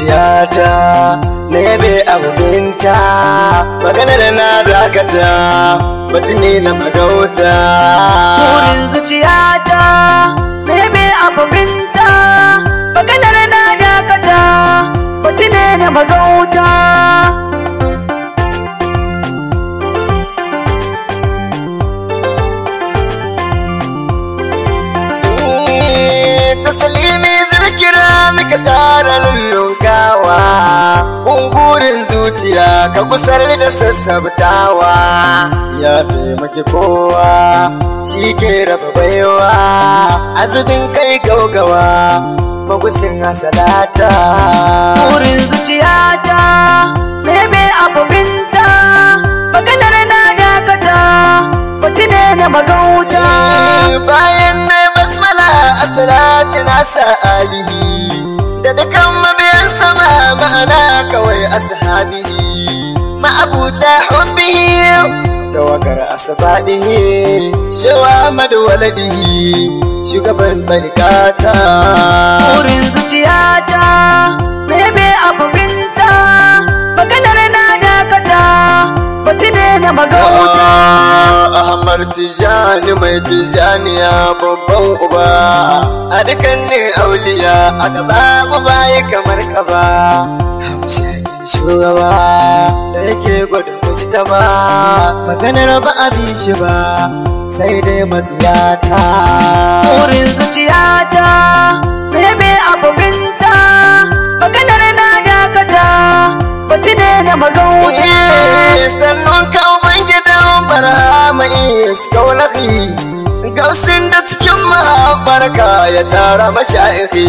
zuciyata na yabe abinta maganar na dakata batu ne na magauta burin zuciyata bebe abinta maganar na dakata batu ne na magauta tasalimi zirkira muka ƙara lullunkawa bungurin zuciya ka kusar da sassabtawa ya taimaki kowa shi ke raba baiwa azubin kai gaugawa magushin hasalata burin zuciyata bebe abinta maganar na dakata batu ne na magauta bayan na basmala a salati nasa alihi da dukan mabiyan sama ma'ana kawai ashabihi ma'abuta hubbihi tawagar asabadihi shawa madwaladihi shugaban tarikata burin zuciyata bebe abinta maganar na dakata batu ne na magauta Ahmad Tijani mai Tijaniya babban uba a dukkanin auliya a gaba mu bayi kamar ka ba hamshakin shugaba da yake gwada kuci ta ba maganar ba a bi shi ba sai dai matsiyata burin zuciyata bebe abinta maganar na dakata batu ne na magauta Eh, sannan ka gidan barhama iskaulahi gausin da cikin mafarka ya tara masha'ihi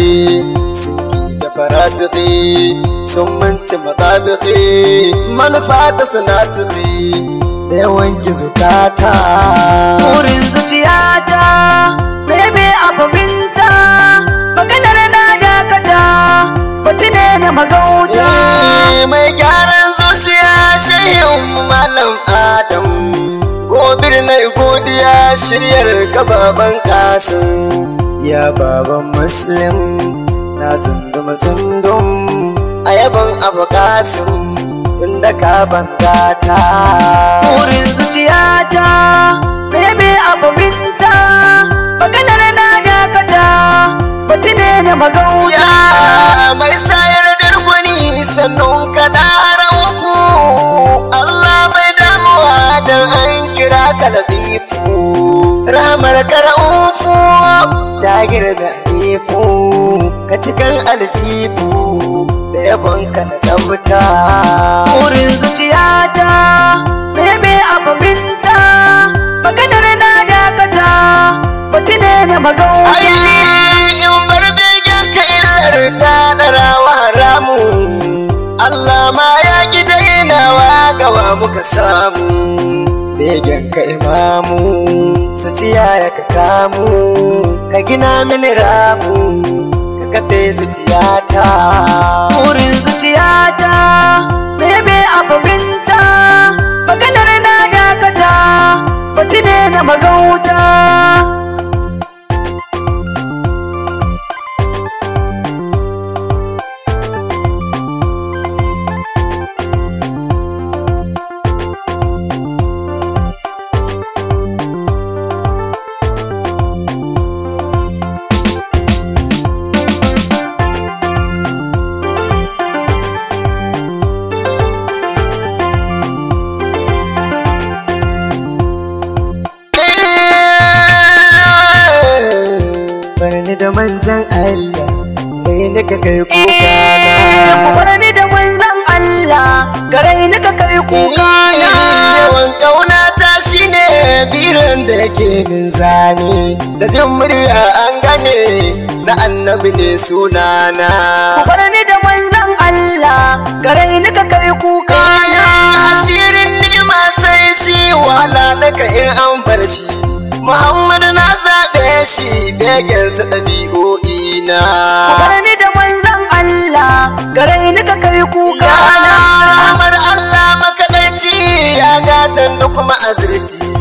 suki da farasihi sun manci matsabihi manufa ta suna sihi da yawan gizukata burin zuciyata bebe abinta maganar na dakata batu ne na magauta Eh, mai gyaran zuciya shehin malam adam gobir na godiya shiryar gababan kasin ya baban muslim na zundum zundum a yaban abu kasin inda ka bangata burin zuciyata bebe abinta maganar na dakata batu ne na magauta ya mai sayar da gwani sannan ka dara uku Allah mai damuwa don an kira ka latifu ramar ka ra'ufu ta girga nifu ka cikin alshifu da yabon ka na tsabta burin zuciyata bebe abinta maganar na dakata batu ne na magauta Ai, in bar begen ka illar ta darawa ramu Allah ma ya ki dainawa gawa muka samu begen ka imamu su ciya ya ka kamu ka gina mini ramu ka kafe zuciyata burin zuciyata bebe abinta maganar na dakata batu ne na magauta Barni da manzan Allah, kai ni ka kai ku kuka bar ni da manzon Allah garai ni ka kai kuka na Yawan ƙauna ta shi ne biran da yake min zane Da jin murya an gane na annabi ne sunana ku bar ni da manzon Allah garai ni ka kai kuka na Asirin nima sai shi wala daga in an bar shi Muhammadu na zaɓe shi begensa ɗabi'o'i na ku bar ni da manzon Allah garai ni ka kai kuka Ya na amar Allah makaɗaici ya gatan da kuma azirci na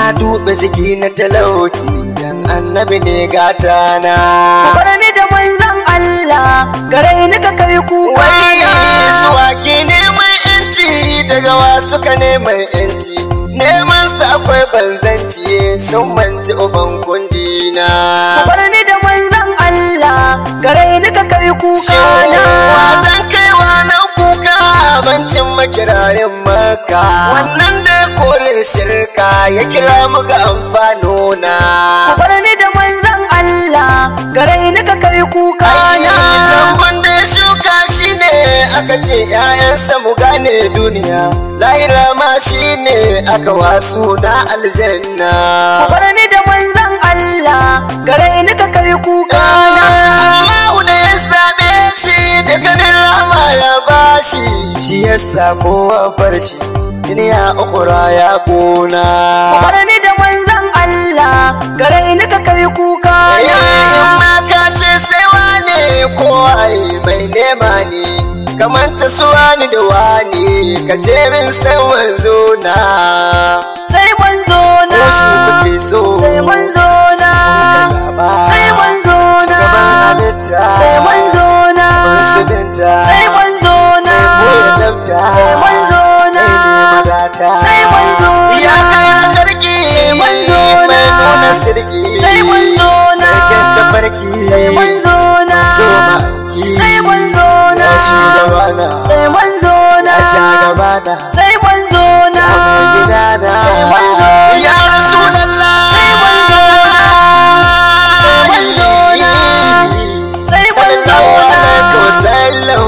tuɓe ciki na talauci dan annabi ne gata na bar ni da manzon Allah gare ni ka kai kuka wai suwaki neman yanci daga wasu ka neman yanci neman su akwai banzanci sun manci uban kundina bar ni da manzon Allah gare ni ka kai kuka na Wazan kaiwa na kuka bancin makirayin maka wannan da ya kore shirka ya kira mu ga amfano na bar ni da manzon Allah gare ni ka kai kuka na lambun da ya shuka shine aka ce ‘ya'yansa mu gane duniya lahira ma shine aka wasu na aljanna bar ni da manzon Allah gare ni ka kai kuka na Allahu da ya same shi da ganin rama ya bashi shi ya samu bar shi duniya ukura ya kona bar ni da manzon Allah gare ni ka kai kuka na in ma ka ce sai wane ko ai mai nema ne kamanta su wani da wani ka ce min san wanzo na sai manzo na ko shi kuke so sai manzo na sai manzo na shugaban halitta sai manzo na musulunta sai manzo na sai manzo na sai manzo na ya kai karki manzo na. mai nuna sirki sai manzo na Sarkin tafarki sai manzo na zo ma'aiki sai manzo na ya shugabana sai manzo na ya shugabana sai manzo na ya mai gidana sai manzo na ya rasulallah sai manzo na sai manzo na sai manzo sallallahu na alaihi wasallam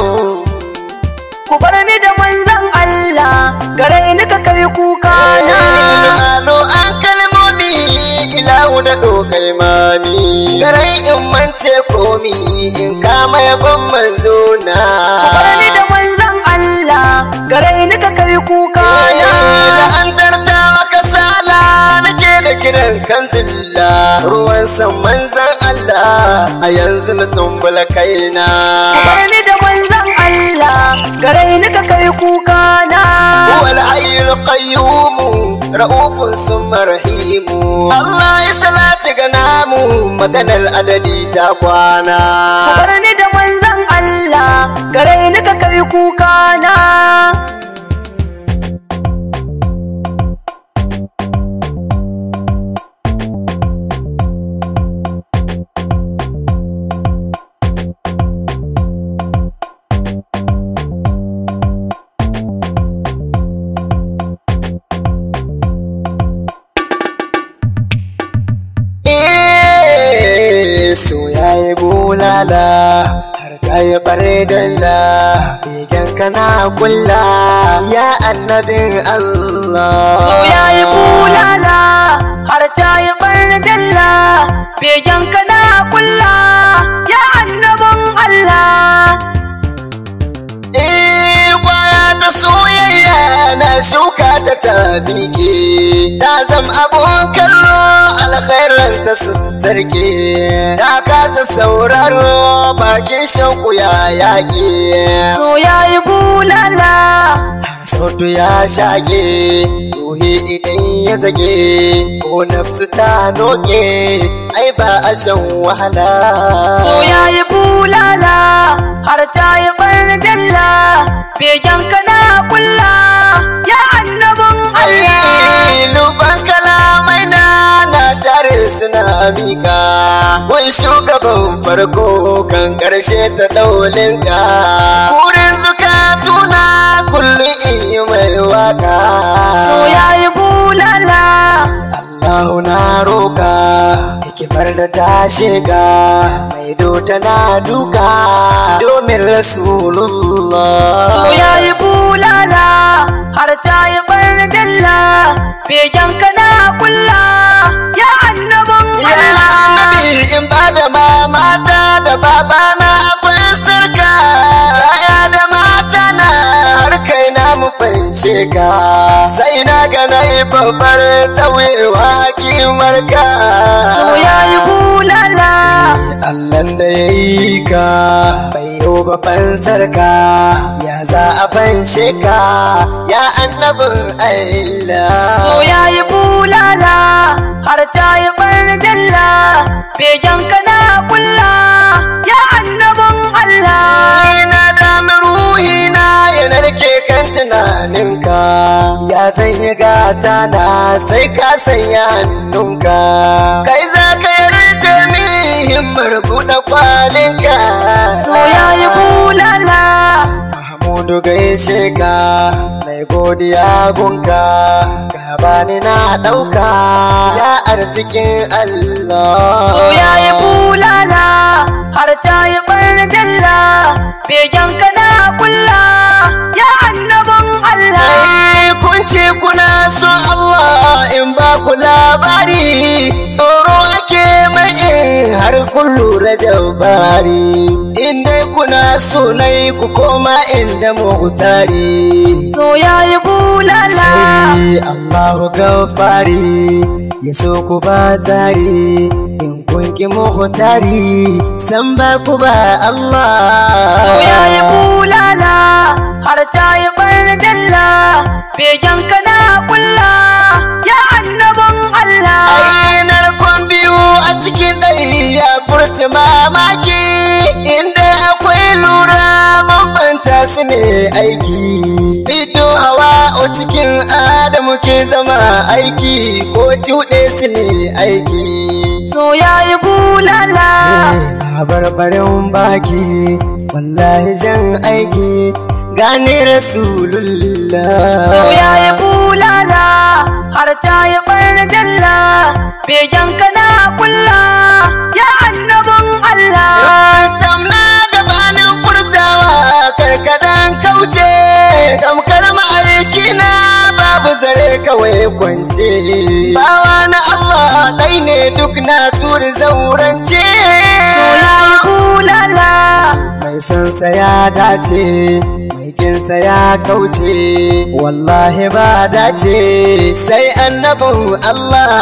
ku bar ni da manzon Allah gare ni ka kai kuka na Ano an kalmomi ilahu da dokai mami Garai in mance komi in kama yabon manzo na ku bar ni da manzon Allah gare ni ka kai kuka na Da an tarta maka sala nake da kiran kan zulla Ruwan san manzan Allah a yanzu na tsumbula kaina ku bar ni da manzon Allah gare ni ka kai kuka na هو الحي القيوم رؤوف ثم رحيم الله يسلات غنامو maganar adadi ta kwana ku bar ni da manzon Allah gare ni ka kai kuka na Eh, so yayi bulala har ta yi bare dalla begen kana kulla ya annabin Allah So ya yi bulala har ta yi dalla begen ka na kulla ya annabin Allah Eh, kwaya ta soyayya na shuka ta ta bige ta zam abun kallo alkhairan ta sun sarki ta kasa sauraro bakin shauku ya yaƙi So ya yi bulala sautu ya shage ruhi idan ya zage ko nafsu ta noke ai ba a shan wahala So ya yi bulala har ta yi dalla begen ka na kulla ya annabin Allah Ai, luban kalamai na na tare suna miƙa wai shugaban farko kan ƙarshe ta ɗaulinka kurin zukatuna kullum in yi mai waka So ya yi bulala Allahu na roka hikimar da ta shiga mai dota na duka domin Rasulullah So ya yi bulala har ta yi dalla begen ka na kulla ya annabin Ya Allah annabi in ba da mamata da babana akwai sarka ya da mata na har kai na mu fanshe ka sai na ga na yi babbar tawewa kimar ka So ya yi bulala Allah da ya yi ka bai yau ba fansar ka ya za a fanshe ka ya annabin Allah So ya yi bulala bulala har ta yi ɓardalla begen kana kulla ya annabin Allah Ina dami ruhina ya narke kan tunaninka ya sanya gata na sai ka sanya hannunka kai za ka yarda mi himmar buɗe kwalinka so ya yi bulala Mahmudu gaishe ka mai godiya gunka ka bani na ɗauka ya arzikin Allah so ya yi bulala har ta yi ɓardalla begen kana kulla ya annabin Allah Ai, kun ce kuna son Allah in ba ku labari tsoro ake mai in har kun lura jabari in dai kuna so nai ku koma inda muhtari so ya yi bulala sai Allahu gafari ya so ku ba zari in kun ki muhtari san ba ku ba Allah so ya yi bulala har ta yi ɓardalla begen kana kulla ya annabin Allah Ainar kwan biyu a cikin ɗari ya furta mamaki inda akwai lura bambanta su ne aiki. Fito hawa o cikin Adamu ke zama aiki ko cuɗe su ne aiki. so ya yi bulala Barbarin baki wallahi jan aiki gane Rasulullah. so ya yi bulala har ta yi ɓardalla begen kana kulla ya annabin Allah Tamna gabanin furtawa karkadan kauce tamkar ma'aiki na babu zare kawai kwance bawa na Allah ɗai ne duk na turi zaurance so ya yi bulala mai sansa ya dace mai kinsa ya kauce wallahi ba dace sai annabin Allah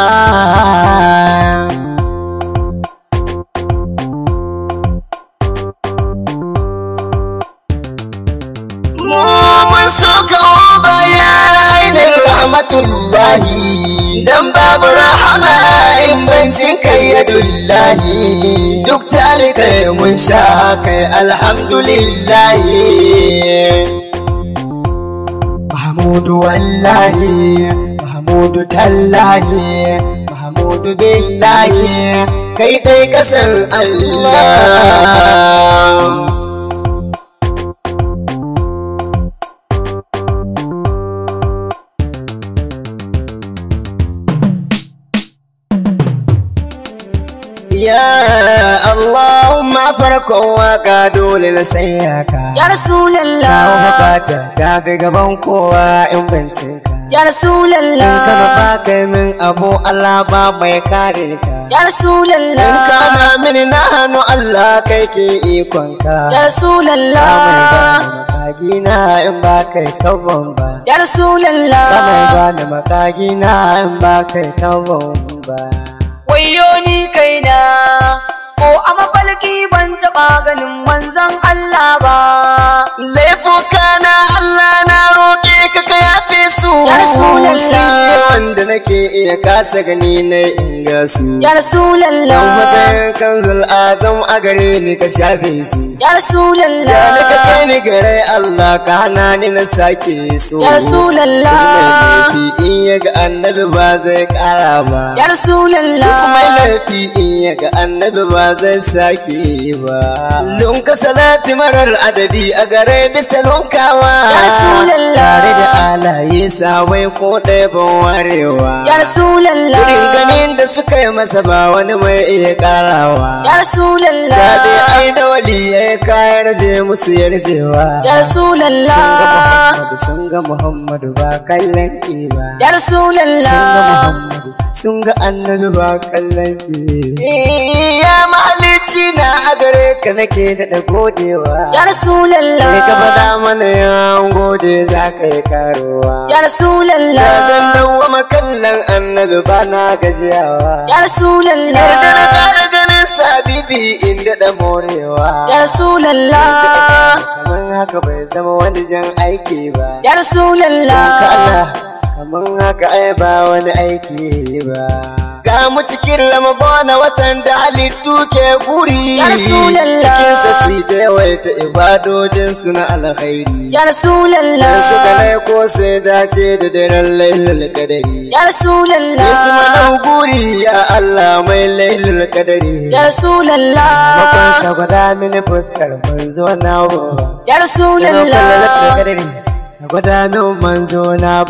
mu mun so ka baya ainihin rahmatullahi dan babu rahama in bancin kai ya dullahi duk talikai mun sha kai alhamdulillahi Mahmudu wallahi Mahmudu tallahi Mahmudu billahi kai dai kasan Allah Ya Allahumma farkon waka dole na sanya ka. ya Kawo rasulallah bukata ka fi gaban kowa in bance ka. ya In ka rasulallah nufa kai min abu Allah ba mai kare ka. ya In rasulallah kama mini na hannu Allah kai ke ikon ka. ya Ka mai rasulallah gane makagina in ba kai kawon ba. ya Ka mai rasulallah gane makagina in ba kai kawon ba. wayo ni kaina ko a mafalki ban taɓa ganin manzon Allah ba Laifuka na Allah na roƙe ka ka yafe su Ya Rasulallah. Sai wanda nake iya kasa gani na inga su ya Dan rasulallah matsayin kanzul azam a gare ni ka shafe su ya Ja ni ka kai rasulallah ni gare Allah ka hana ni na sake so Ya Rasulallah. Duk mai laifi in ya ga annabi ba zai ƙara ba ya rasulallah Duk mai laifi in ya ga annabi ba zai sake ba Lunka salati marar adadi a gare bisa lunkawa Ya Rasulallah. Tare da alaye sawai ko ɗaya ban warewa ya rasulallah Irin ganin da suka yi masa ba wani mai iya ƙarawa ya Ta dai rasulallah ai da wali ya yi kayan je musu yarjewa ya rasulallah Sun ga Muhammadu ba kallon ki ba ya Sun ga rasulallah Muhammadu sun ga annabi ba kallon ki Ya mahalicci na a gare ka nake daɗa godewa ya Sai ka rasulallah faɗa mana ya gode za ka yi karuwa ya Ya zan rasulallah dawwama kallon annabi ba na gajiyawa ya Yarda na rasulallah ƙara ganin sabibi in daɗa morewa ya rasulallah Kamar haka bai zama wani jan aiki ba ya Ka rasulallah Allah mun haka ai ba wani aiki ba ga mu cikin ramagona watan da halittu ke guri Ya Rasulallah. cikinsa su ta yawaita ibadojin su na alkhairi Ya Rasulallah dan su ga ko sai dace da daren lailul kadari Ya Rasulallah Ni kuma dau guri ya Allah mai lailul kadari Ya Rasulallah Makonsa gwada mini fuskar manzo na baba Ya Rasulallah gwada min manzo na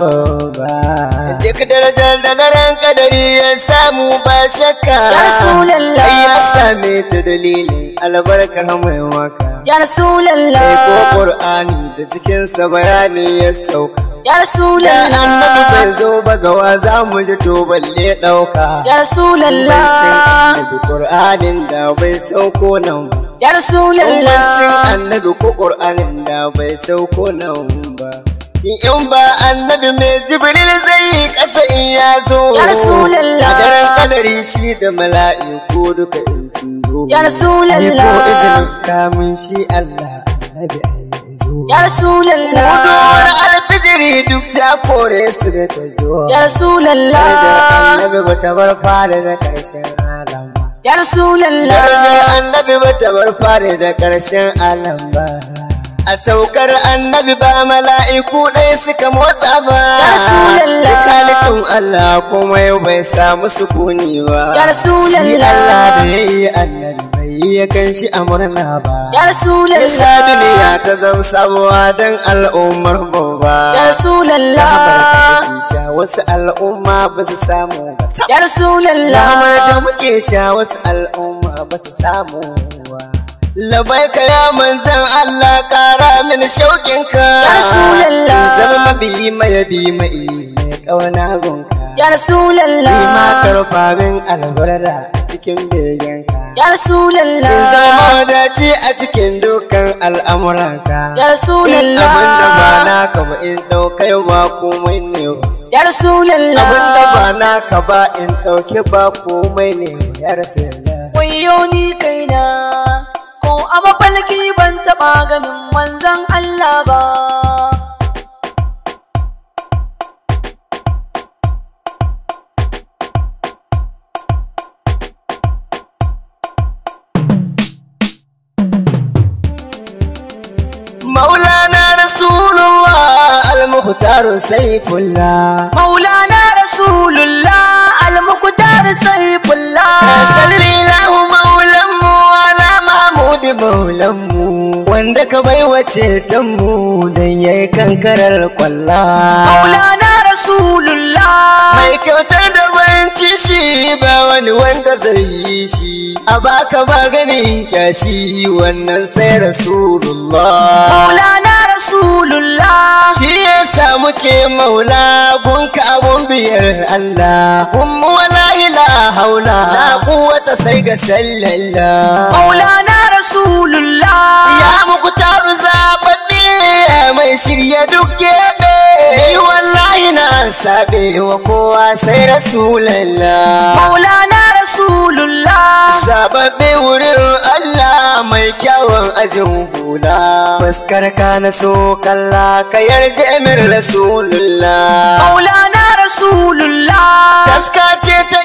baba Duk darajar da daren kadari ya samu ba shakka Ya Rasulallah. Ai ya same ta dalilin albarkar mai waka Ya Kai ko Rasulallah Qur'ani da cikinsa bayani ya sauka Ya Da annabi bai Rasulallah zo ba gawa za mu ji to balle ɗauka Ya Rasulallah annabi Qur'anin da bai sauko nan ba. Ya Bambancin Rasulallah annabi ko Qur'anin da bai sauko nan ba. Shin in ba annabi mai Jibril zai yi ƙasa in ya zo. Ya Rasulallah. A daren kadari shi da mala'iku duka in sun zo. Ya Rasulallah. Ai ko izinin kamun shi Allah annabi ai ya zo. Ya Rasulallah Muduwar alfijiri duk ta kore su da ta zo. Ya Darajar Rasulallah annabi ba ta bar fara da ƙarshen alam ba. Ya Darajar Rasulallah annabi ba ta bar fara da ƙarshen alam ba. A saukar annabi ba mala'iku ɗaya suka motsa ba. Ya Rasulallah. Duk halittun Allah kuma yau bai samu sukuni ba. Ya Rasulallah. Shi Allah da ya yi annabi bai yi ya kan shi a murna ba. Ya Yasa Rasulallah duniya ta zama sabuwa don al'ummar babba. Ya Rasulallah Labar sha wasu al'umma ba su samu ba. Ya Rasulallah Lamar da muke sha wasu al'umma ba su samu ba. Labai ka ya manzan Allah kara mini shauƙinka. Ya Rasulallah. Zama mabi mai bi mai mai ƙauna gunka. Ya Ni ma Rasulallah karfa min albarda a cikin begenka. Ya In zama Rasulallah wadaci a cikin dukkan al'amuranka. Ya In abin da ba Rasulallah naka ba in ɗaukai ba komai ne ba. Ya Abin da ba Rasulallah naka ba in ɗauke ba komai ne ba ya rasu yalla. Wayo ni kaina ko a mafalki ban taɓa ganin manzan Allah ba Maulana Rasulullah al-Mukhtar Saifullah. Maulana Rasulullah al-Muqtar Saifullah Salli lahu maulanmu ala Mahmud maulanmu wanda ka bai wace tanmu don yayi kankarar kwalla. Maulana Rasulullah Mai kyautar da banci shi ba wani wanda zai yi shi. A baka ba ganin kyashi wannan sai Rasulullah. Maulana Rasulullah Shi ya samu ke maula gunka abun biyar Allah. Ummu wala ila haula la quwwata sai ga sallallah. Maulana Rasulullah Ya muku taru zababbe mai shirya duk gebe. Ni wallahi na sabe wa kowa sai Rasulallah. Maulana Rasulullah Zababbe wurin Allah mai kyawun ajin hula. Fuskar ka na so kalla ka yarje min Rasulullah. Maulana Rasulullah Taska ce ta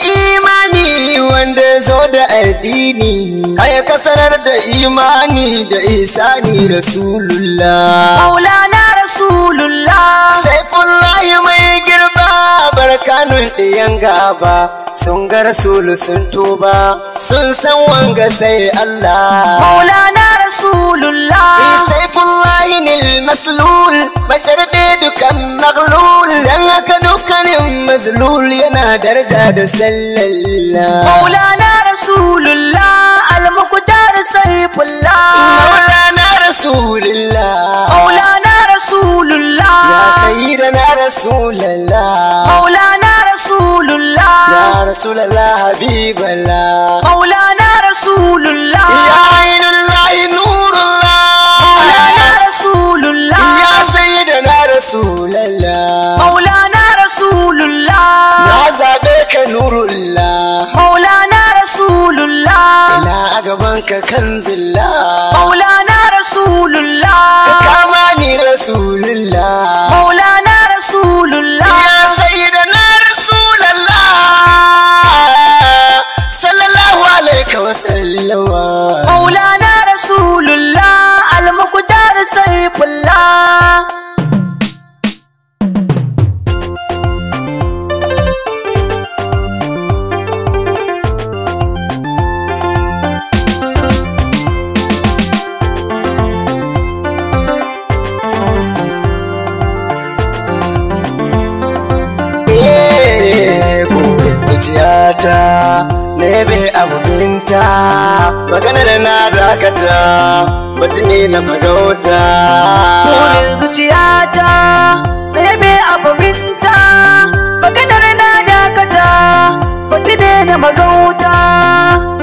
imani wanda zo da addini. Kai ka sanar da imani da isani Rasulullah. Maulana Rasulullah Saifullahi mai girba barkanun ɗiyan gaba sun ga rasulu sun tuba sun san wanga sai Allah. Maulana Rasulullah Saifullahi nil maslul masharbe dukan maglul dan haka dukkanin mazlul yana daraja da sallallah. Maulana Rasulullah al-Muqtar Saifullah Maulana Rasulullah Maulana Rasulullah ya sayyidana Rasulullah Maulana Rasulullah ya Rasulullah Habiballah Maulana Rasulullah ya Ainullahi Nurullah Maulana Rasulullah ya sayyidana Rasulullah Maulana Rasulullah na zabe ka Nurullah Maulana Rasulullah ina a gaban ka kanzullah Maulana Rasulullah ka kama ni Rasulullah Maulana Rasulullah ya zuciyata ne be abubinta maganar na dakata batu ne na magauta burin zuciyata bebe abubinta maganar na dakata batu ne na magauta